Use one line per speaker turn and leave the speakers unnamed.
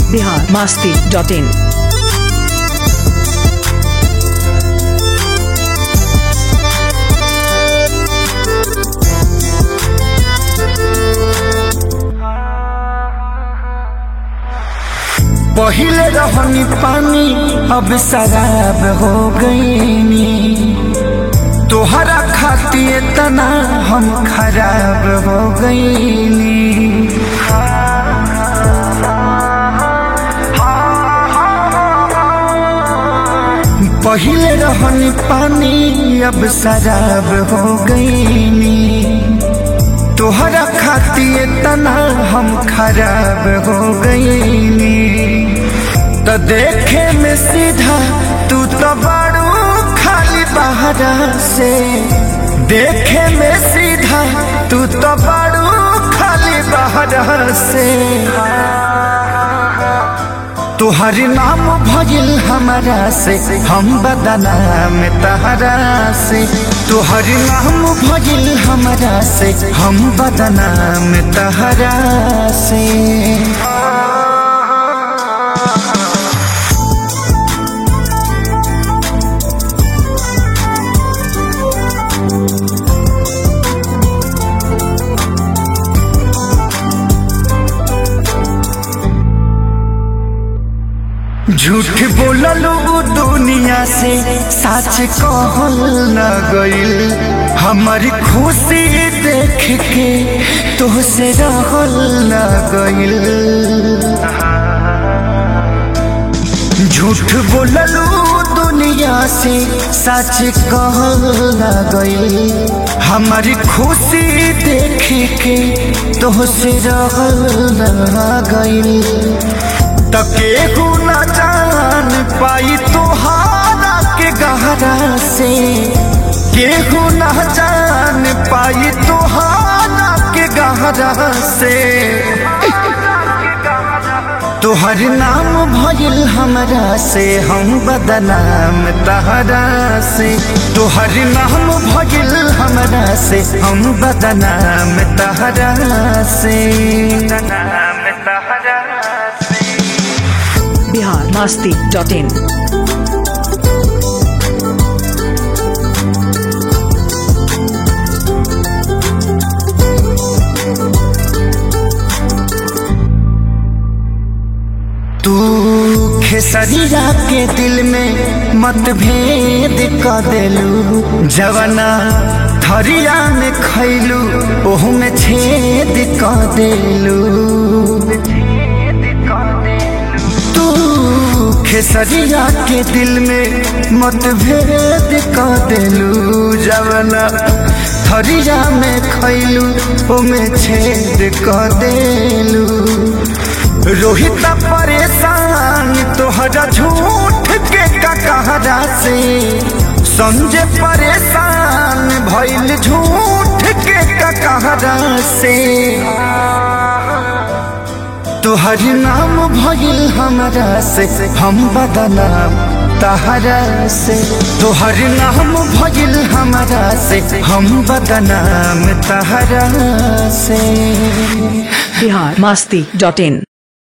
Bihar Masti dot in
पहिले रहनी पानी अब शराब हो गईनी तोहरा खातिर तना हम खराब हो गईनी पहिले रहनी पानी अब शराब हो गईनी तोहरा खातिर तना हम खराब हो गईनी तो देखे में सीधा तू तो बड़ू खाली बहरा से देखे में सीधा तू तो बड़ू खाली बहरा से तुहरी नाम भजिल हमारा से हम बदनाम तहरा से तुहरी नाम भजिल हमारा से हम बदनाम तहरा से झूठ बोललू दुनिया से सच कहल न गइल हमारी खुशी देख के तुहसे रहल न गइल झूठ बोललू दुनिया से सच कहल न गइल हमारी खुशी देख के तुहसे रहल न गइल तके न जान पाई तोहारा के गहरा से केहू न जान पाई तोहारा के गहरा से तोहर नाम भइल हमरा से हम बदनाम तहरा से तोहर नाम भइल हमरा से हम बदनाम तहरा से बदनाम तहरा से
बिहार मास्ती डॉट इन
तू खेसरिया के दिल में मतभेद क देलू जवना थरिया में खैलू ओहू में छेद क देलू तू खेसरिया के दिल में मतभेद क देलू जवना थरिया में खैलू ओमे छेद क देलू रोहित परेशान तोहरा झूठ के ककहरा से समझे परेशान भइल झूठ के ककहरा से तोहर नाम भइल हमरा से हम बदनाम तहरा से तोहर नाम भइल हमरा से हम बदनाम तहरा से
बिहार मास्ती डॉट इन